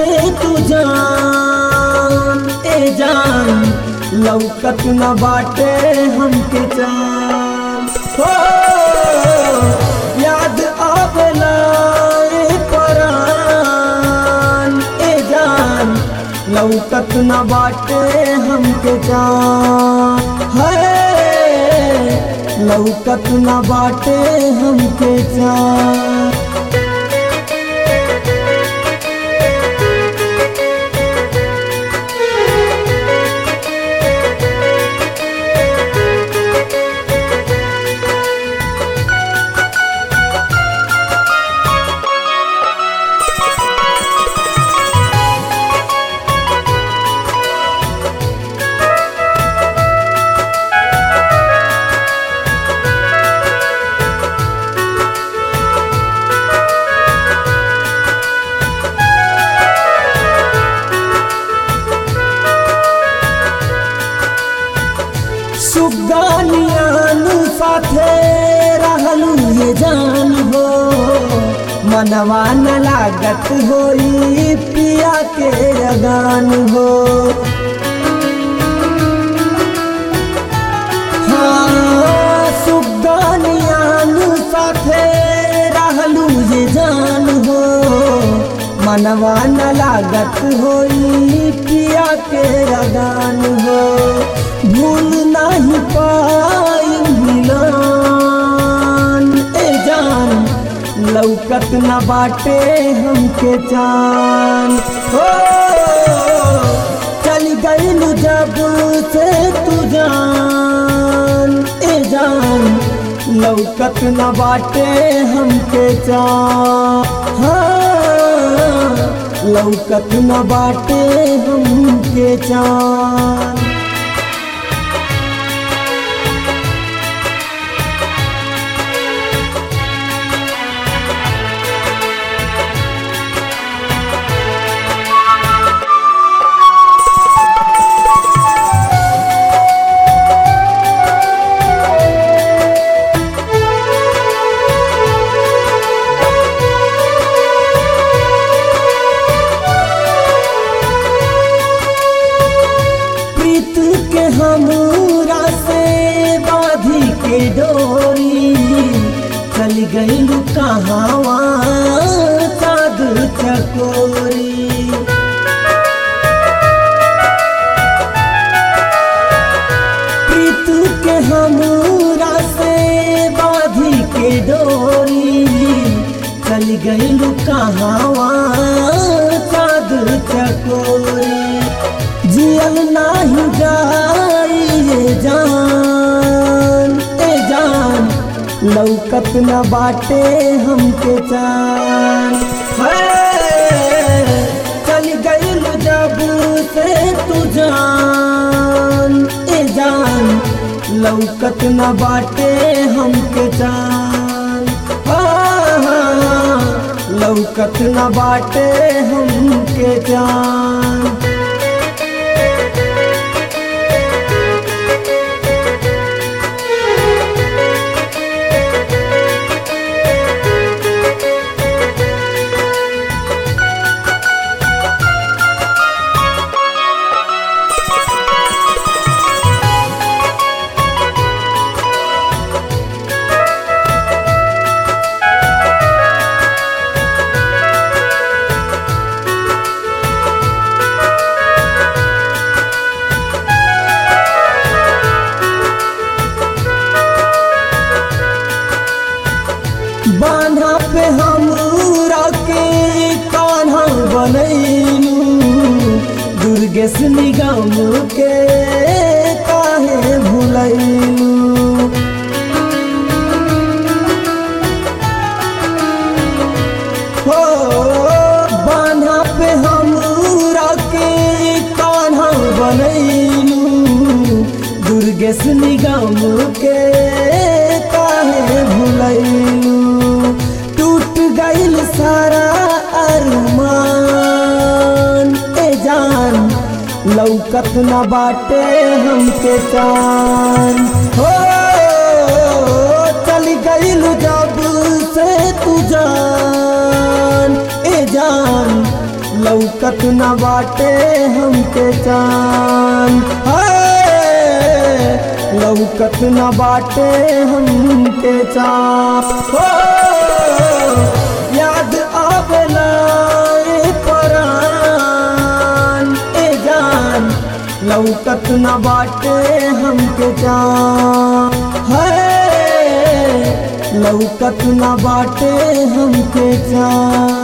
तू जान ए जान लौकत न बाटे हमके जान हो याद आवेला ए परान ए जान लौकत न बाटे हमके जान है लौकत न बाटे हमके जान सुगानियान साथे रहलू ये जान हो मनवा न लागत होई पिया के अगान हो हाँ, सुगानियान साथे रहलू ये जान हो मनवा न लागत होई पिया के अगान हो भूल नहीं पाई मिलान ए जान लौकत न बाटे हमके जान हो चल गईल जब से तू जान ए जान लौकत न बाटे हमके जान हाँ, लौकत न बाटे हमके जान प्रीत के हमरा से बाधी के डोरी चल गई कहावा चाद चकोरी प्रीत के हमरा से बाधी के डोरी चल गई कहावा चाद चकोरी जियल नाही जाई ये जान ए जान लौकत न बाटे हमके जान है चल गईल जब से तू जान ए जान लौकत न बाटे हमके जान हाँ, लौकत न बाटे हमके जान बान्हा पे हमरा के कान्हा बनैलू दुर्गेश निगम के काहे भुलैलू हो बान्हा पे हमरा के कान्हा बनैलू दुर्गेश निगम के काहे भुलैलू टूट गईल सारा अरमान ए जान लौकत न बाटे हमके चान हो चल गईल जब से तू जान ए जान लौकत न बाटे हमके चान लौकत न बाटे हमके चान हो याद आवेला ए परान ए जान लौकत न बाटे हमके जान है लौकत न बाटे हमके जान